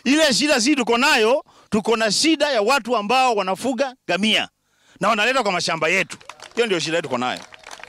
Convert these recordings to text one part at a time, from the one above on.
Ile shida si tuko nayo, tuko na shida ya watu ambao wanafuga gamia na wanaleta kwa mashamba yetu. Hiyo ndio shida tuko nayo.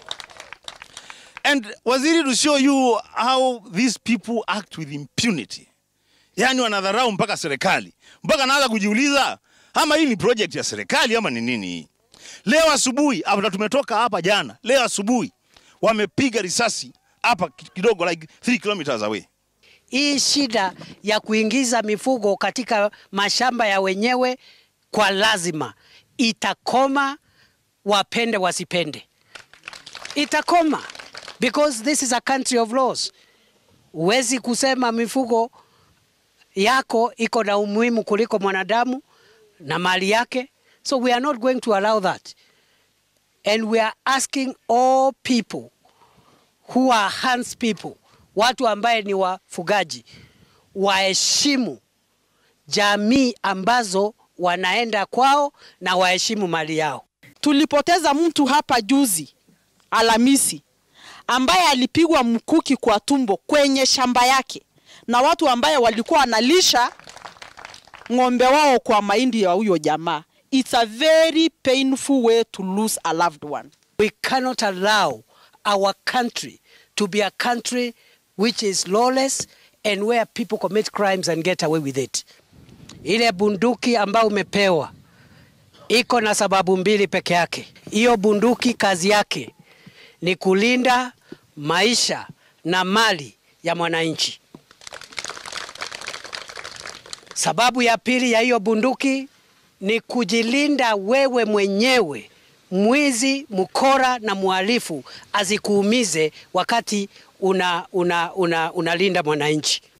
And waziri, to show you how these people act with impunity, yaani wanadharau mpaka serikali, mpaka naanza kujiuliza ama hii ni project ya serikali ama ni nini hii. Leo asubuhi hapa tumetoka hapa jana, leo asubuhi wamepiga risasi hapa kidogo like 3 kilometers away. Hii shida ya kuingiza mifugo katika mashamba ya wenyewe kwa lazima itakoma, wapende wasipende, itakoma because this is a country of laws. Huwezi kusema mifugo yako iko na umuhimu kuliko mwanadamu na mali yake, so we are not going to allow that and we are asking all people who are hands people, watu ambaye ni wafugaji, waheshimu jamii ambazo wanaenda kwao na waheshimu mali yao. Tulipoteza mtu hapa juzi Alhamisi ambaye alipigwa mkuki kwa tumbo kwenye shamba yake na watu ambaye walikuwa wanalisha ng'ombe wao kwa mahindi ya huyo jamaa. It's a very painful way to lose a loved one. We cannot allow our country to be a country which is lawless and where people commit crimes and get away with it. Ile bunduki ambayo umepewa iko na sababu mbili peke yake. Hiyo bunduki kazi yake ni kulinda maisha na mali ya mwananchi. Sababu ya pili ya hiyo bunduki ni kujilinda wewe mwenyewe, mwizi, mkora na mhalifu asikuumize wakati una, una, una, unalinda mwananchi.